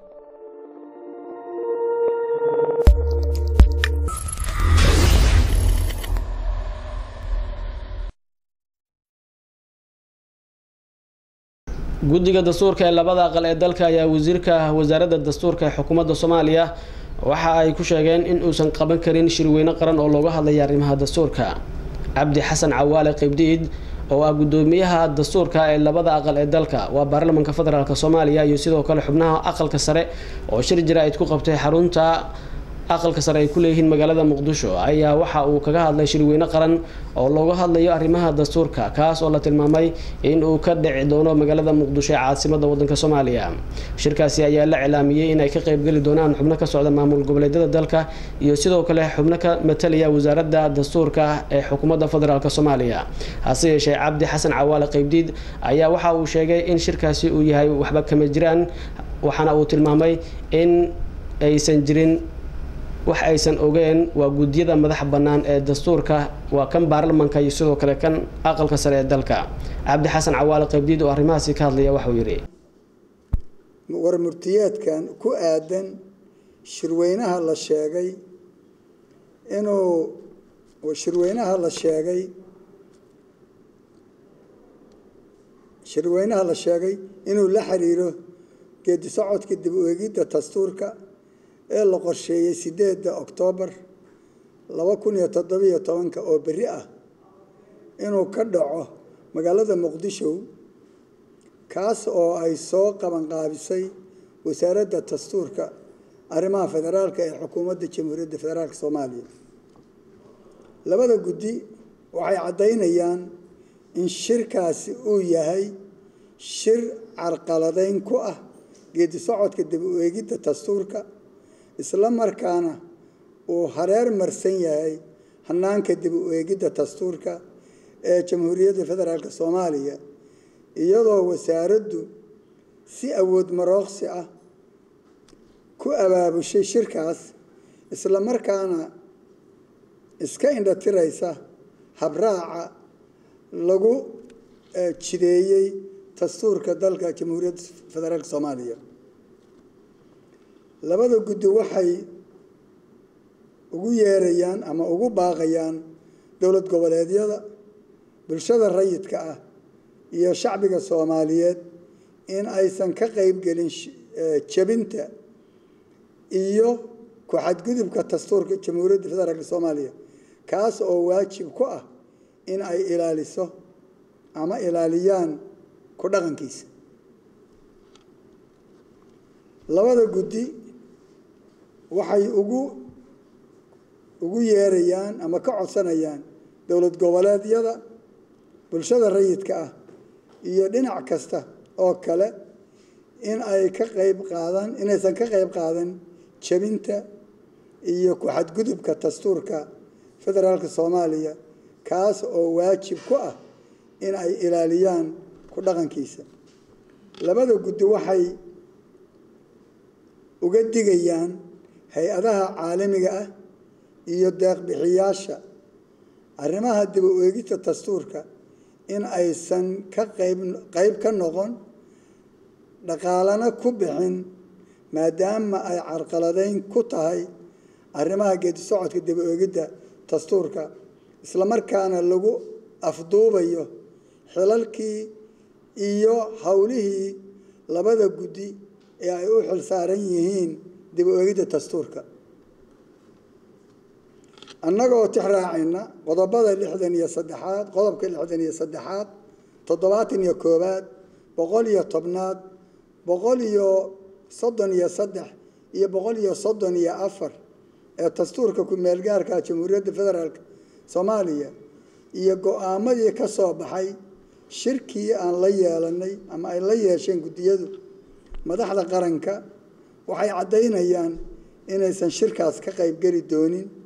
guddiga dastuurka ee labada aqal ee dalka ayaa wasiirka wasaaradda dastuurka ee xukuumadda soomaaliya waxa ay ku sheegeen in uusan qaban karin shirweyne qaran oo looga hadlaya arrimaha dastuurka cabdi xasan cawaale qibdiid oo ah guddoomiyaha dastuurka ee labada aqal ee dalka waa baarlamanka federaalk soomaaliya iyo sidoo kale xubnaha aqalka sare oo shir jaraa'id ku qabtay xarunta aqalka sare ay ku leeyihiin magaalada muqdisho ayaa waxa uu kaga hadlay shirweyne qaran oo looga hadlayo arrimaha dastuurka kaas oo la tilmaamay in uu ka dhici doono magaalada muqdisho ee caasimada wadanka soomaaliya shirkaasi ayaa la cilaamiyey inay ka qeybgeli doonaan xubno ka socda maamul goboleedyada dalka iyo sidoo kale xubno ka matalaya wasaaradda dastuurka ee xukuumadda federaalk soomaaliya hase yeeshee cabdi xasan cawaale qeybdiid ayaa waxa uu sheegay in shirkaasi uu yahay waxba kama jiraan waxaana uu tilmaamay in aysan jirin wax aysan ogeen waa guddiyada madaxa bannaan ee dastuurka waa kan baarlamanka iyo sidoo kale kan aqalka sare ee dalka cabdi xasan cawaale qaybdiid oo arrimahaasi ka hadlaya waxauu yidhi war murtiyeedkan ku aadan shirweynaha la sheegay inuu shirweynaha la sheegay shirweynaha la sheegay inuu la xiriiro geedi socodka dib u eegidda dastuurka ee la qorsheeyey sideedda oktoobar laba kun iyo toddobiyo tobanka oo berri ah inuu ka dhaco magaalada muqdisho kaas oo ay soo qabanqaabisay wasaaradda dastuurka arrimaha federaalka ee xukuumadda jamhuuriyadda federaalk soomaaliya labada guddi waxay caddaynayaan in shirkaasi uu yahay shir carqaladeyn ku ah geedi socodka dib u eegidda dastuurka isla markaana uu hareer marsan yahay hanaanka dib u eegidda dastuurka ee jamhuuriyadda federaalk soomaaliya iyadoo wasaaraddu si awood marooqsi ah ku abaabushay shirkaas isla markaana iska indhatiraysa habraaca lagu jideeyey dastuurka dalka jamhuuriyadda federaalk soomaaliya labada guddi waxay ugu yeerayaan ama ugu baaqayaan dowlad goboleedyada bulshada rayidka ah iyo shacbiga soomaaliyeed in aysan ka qeybgelin jebinta iyo ku-xadgudubka dastuurka jamhuuriyadda federaalk soomaaliya kaas oo waajib ku ah in ay ilaaliso ama ilaaliyaan ku dhaqankiisa labada guddi waxay ugu ugu yeerayaan ama ka codsanayaan dowlad goboleedyada bulshada rayidka ah iyo dhinac kasta oo kale in ay ka qayb qaadan inaysan ka qayb qaadan jebinta iyo ku-xadgudubka dastuurka federaalka soomaaliya kaas oo waajib ku ah in ay ilaaliyaan ku dhaqankiisa labada guddi waxay uga digayaan hay-adaha caalamiga ah iyo deeqbixiyaasha arrimaha dib u eegista dastuurka in aysan ka qayb qayb ka noqon dhaqaalana ku bixin maadaama ay carqaladeyn ku tahay arrimaha geedi socodka dib u eegidda dastuurka islamarkaana lagu afduubayo xilalkii iyo howlihii labada guddi ee ay u xil saaran yihiin dib u eegidda dastuurka annagoo tix raacayna qodobada lixdan iyo saddexaad qodobka lixdan iyo saddexaad toddobaatan iyo koowaad boqol iyo tobnaad boqol iyo soddon iyo saddex iyo boqol iyo soddon iyo afar ee dastuurka ku-meelgaarka jamhuuriyadda federaalk soomaaliya iyo go-aamadii ka soo baxay shirkii aan la yeelanay ama ay la yeesheen guddiyadu madaxda qaranka waxay caddaynayaan inaysan shirkaas ka qaybgeli doonin